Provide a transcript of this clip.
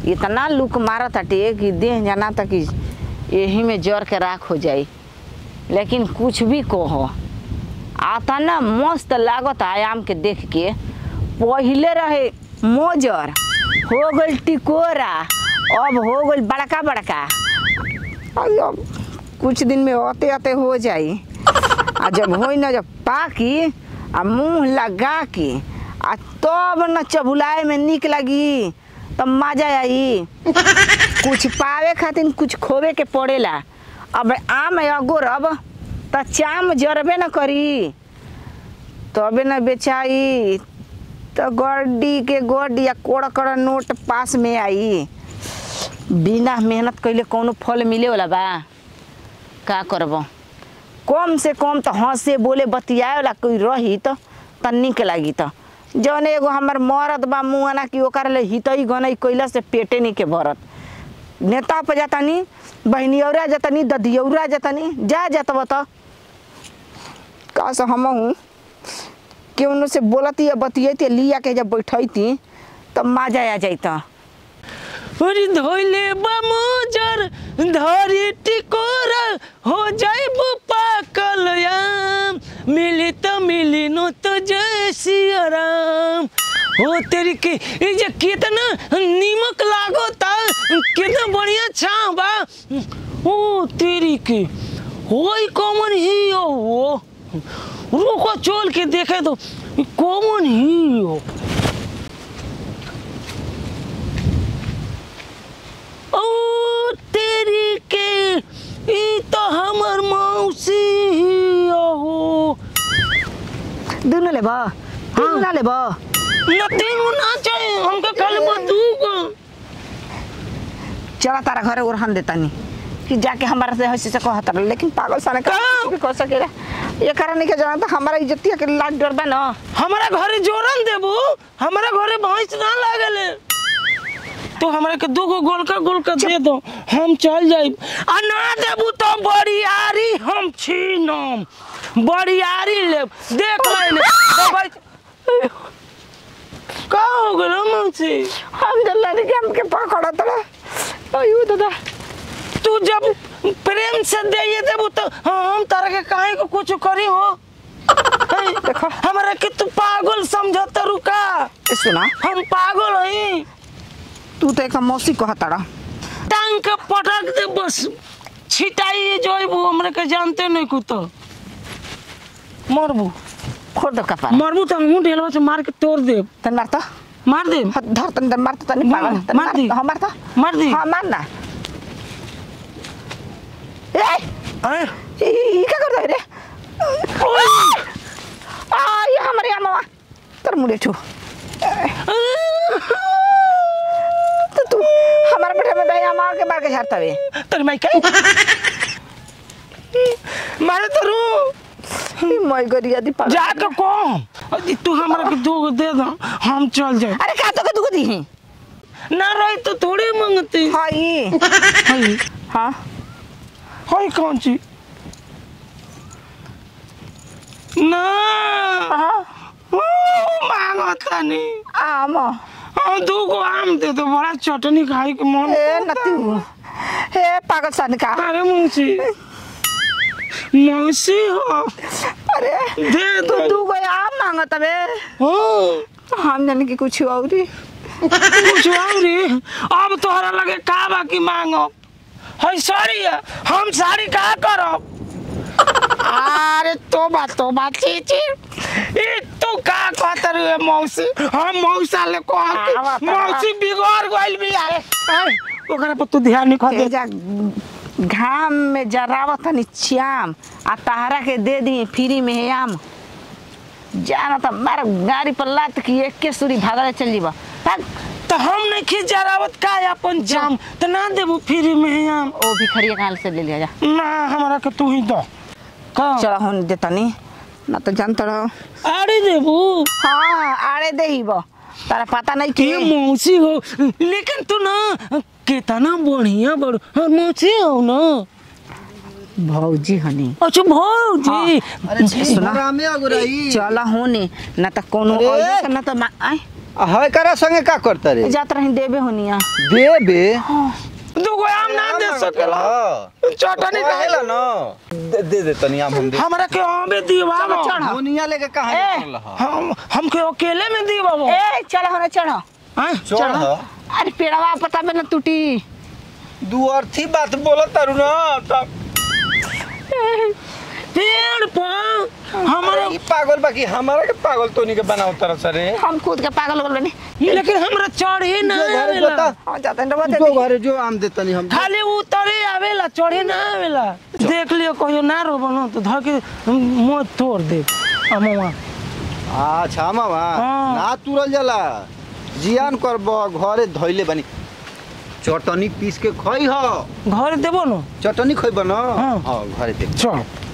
इतना लुक मारत हटे कि देह जाना तक कि यही में जर के राख हो जाई लेकिन कुछ भी कहो आता ना मस्त लागत आयाम के देख के पहिले रहे मोजर हो गइल टिकोरा अब हो गइल बड़का बड़का अब अब कुछ दिन में आते आते हो जाई आ जब होई ना जब पाकी आ मुंह लगा के आ तब न चबुलाए में निक लगी तब मजा आई कुछ पावे खातिर कुछ खोवे के पड़ेला अब आम अगोरब त चाम जरबे न करी तबे न बेचाई तो गड्डी के गड्डी या कोड़ कड़ नोट पास में आई बिना मेहनत कइले कौनो फल मिले वाला बा का करब कम से कम तो हंसे बोले बतियाए वाला कोई रही तो त निक लागी त जौन एगो हमर मरद बा मुआना कि ओकर ले हितई गनई कइला से पेटे नहीं के भरत नेता पे जातानी बहनियौरा जातानी ददियौरा जातानी जा जातब त का से हम हूँ केवनो से बोलती या बतियती लिया के जब बैठती तब मजा आ जाता अरे धोइले बमोजर धरी टिकोरा हो जाइब पाकल याम मिली तो मिली नो तो जय सिया राम हो तेरी के ये जे कितना नीमक लागो ता कितना बढ़िया छाव बा ओ तेरी के होई कौन ही हो वो रुको चोल के देखे तो कौन ही हो ओ तेरी के ई तो हमर मौसी ही हो दुनू लेब तीनू ना लेब न तीनू ना चाहिए हमके खाली बतूको चला तारा घरे ओरहन देतानी कि जाके हमारा से हंसी से कहत रहे लेकिन पागल साने का का? कुछ भी कह सकेला ये कारण नहीं के जाना तो हमारा इज्जतिया के लाज डर बा न हमारा घरे जोरन देबू हमारा घरे भैंस ना लागले तो हमरा के दूगो गोलका गोलका दे दो हम चल जाइब आ ना देबू तो बड़ियारी हम छीनम बड़ियारी लेब देख ले का हो गल मौसी हम जल्ला नहीं के हमके पकड़ा तड़ा अयो दादा तू जब प्रेम से दे देबू तो हम तारा के काहे को कुछ करी हो हैं? देखो। हमरा के तू पागल समझत रुका ए सुना हम पागल हई तू तो एक मौसी कहत तड़ा टांग के पटक दे बस छिटाई जोइबू हमरा के जानते नहीं कुछ तो मरबू खोल दो कपार मरबू तो मुंह ढेलवा से मार के तोड़ दे तन मारता मार दे हाथ धर तन तन मारता तनी मार, पागल तन मार दी। हाँ मारता मार दी। हाँ मारना ए हैं? ई ई क्या करता है रे आ ये हमारे यहाँ मामा तर मुड़े छू तो तू हमारे बेटे में दया मार के मार के झाड़ता वे तेरी माई के मारे तो रू मैं गरिया दी पागल जाके कौन अजी तू हमरा के दो दे दो हम चल जाए अरे का तो के दुख दी है ना रही तो थोड़े मांगती हाँ ये हई हाँ हई कौन सी ना हाँ मांगता नहीं आम हाँ दो गो आम दे दो बड़ा चटनी खाई के मन ए नती हे पागल सन का अरे मौसी मौसी हो अरे दे तू दो दू गो आम मांगत बे हाँ हम जाने की कुछ और ही कुछ और ही। अब तोहरा लगे का बाकी मांगो है साड़ी है हम साड़ी का करब अरे तो बात तो बात चीची ई तू का कहत रे मौसी हम मौसा ले कहत आवा, मौसी बिगड़ गइल भी आए आए, ओकरा पर तू ध्यान नहीं खा जा घाम में जरावत तनी श्याम आ तहरा के दे दी फ्री में है आम जाना तो मार गाड़ी पर लात की एक के सूरी भागले चल जीबा भाग तो हम नहीं खींच जरावत का अपन जाम तो ना देबू फ्री में हम ओ भिखरिया काल से ले लिया जा ना हमारा के तू ही दो का चला होने देता नहीं ना तो जानता रहो आड़ी देबू हाँ आड़े दे ही बो तारा पता नहीं कि ये मौसी हो लेकिन तू ना कितना बढ़िया बड़ हाँ, मौसी हो ना भौजी हनी अच्छा भौजी अरे छी सुना। में अगुराई चला होने ना तो कोनो अरे! और ना तो मा- आय आ है करा संगे का करता रे जात रही देबे होनिया देबे दूगो आम ना दे सकेला चटनी कहेला खाएला न दे दे दे तनी आम हम दे हमरा के आमे दीवा चलो, चढ़। दुनिया लेके कहां ए, निकल रहा हम हमके अकेले में दीवा ए चल होने चढ़ो चढ़ अरे पेड़वा पता में न टूटी दू अर्थी बात बोलत तारू न तब पेड़ पर हमारा ई पागल बाकी हमारा के पागल तोनी के बनाओ तरह से रे हम खुद के पागल हो गए लेकिन हमरा चढ़े ना जो घरे आवेला बता हम जाते हैं डबा दे जो घरे जो आम दे तनी हम खाली उतरे आवेला चढ़े ना आवेला देख लियो कहियो ना रो बनो तो धर के मुंह तोड़ दे अमुआ अच्छा मामा हाँ। ना तुरल जाला जियान करब घरे धइले बानी चटनी पीस के खई ह घर देबो न चटनी खइब न हाँ। हाँ घरे दे चल